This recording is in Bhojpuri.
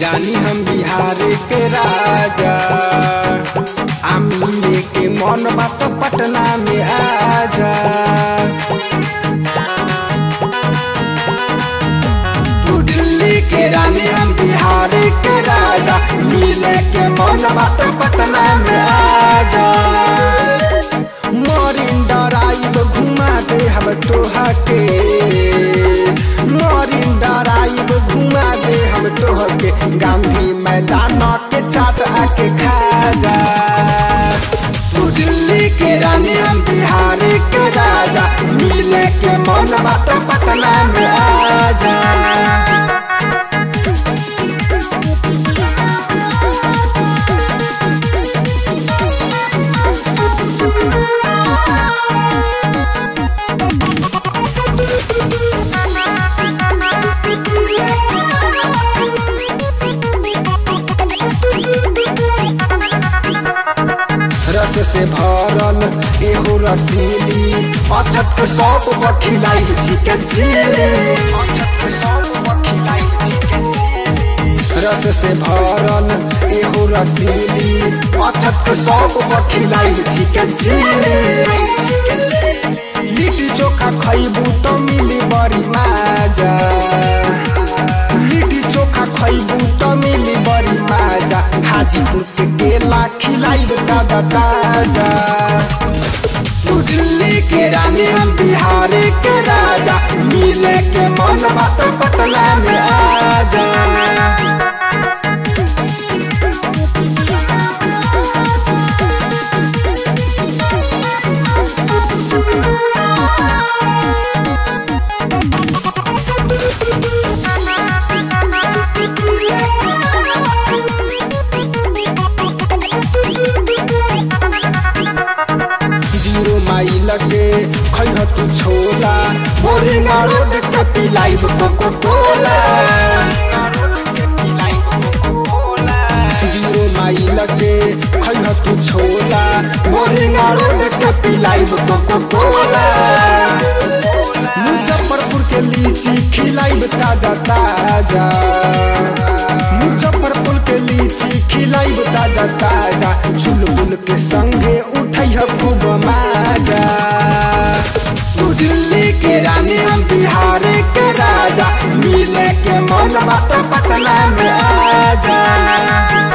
रानी हम बिहार के राजा आ मिले के मन बात पटना में आजा तू दिल्ली के रानी हम बिहार के राजा मिले के मन बात पटना में आजा मोरिन डराइब घुमा दे हम तोहा के मोरिन डराइब घुमा दे हम तोह के गांधी मैदान के चाट आके खा जा तू दिल्ली के रानी हम बिहार के राजा मिले के मन बात पटना में आजा रस से भरल एहो रसीली अछत के सब बखिलाई चिकन चिली अछत के सब बखिलाई चिकन चिली रस से भरल एहो रसीली अछत के सब बखिलाई chicken chilli chicken chilli litti chokha खइबू तो मिली बड़ी माजा लिट्टी चोखा खइबू तो मिली बड़ी माजा हाजीपुर के केला खिलाई ताजा ताजा तू दिल्ली के रानी हम बिहार के राजा मिले के मन बात पटना में आजा जीरो माइल के खैह तू छोला बोरिंगा रोड के पिलाई कोको कोला जीरो माइल के खैह तू छोला बोरिंगा रोड के पिलाई कोको कोला मुजफ्फरपुर के लीची खिलाई ताजा ताजा मुजफ्फरपुर के लीची खिलाई ताजा ताजा चुलबुल के संगे उठै खूब माजा तू दिल्ली के रानी हम बिहार के राजा मिले के मन बात पटना में आजा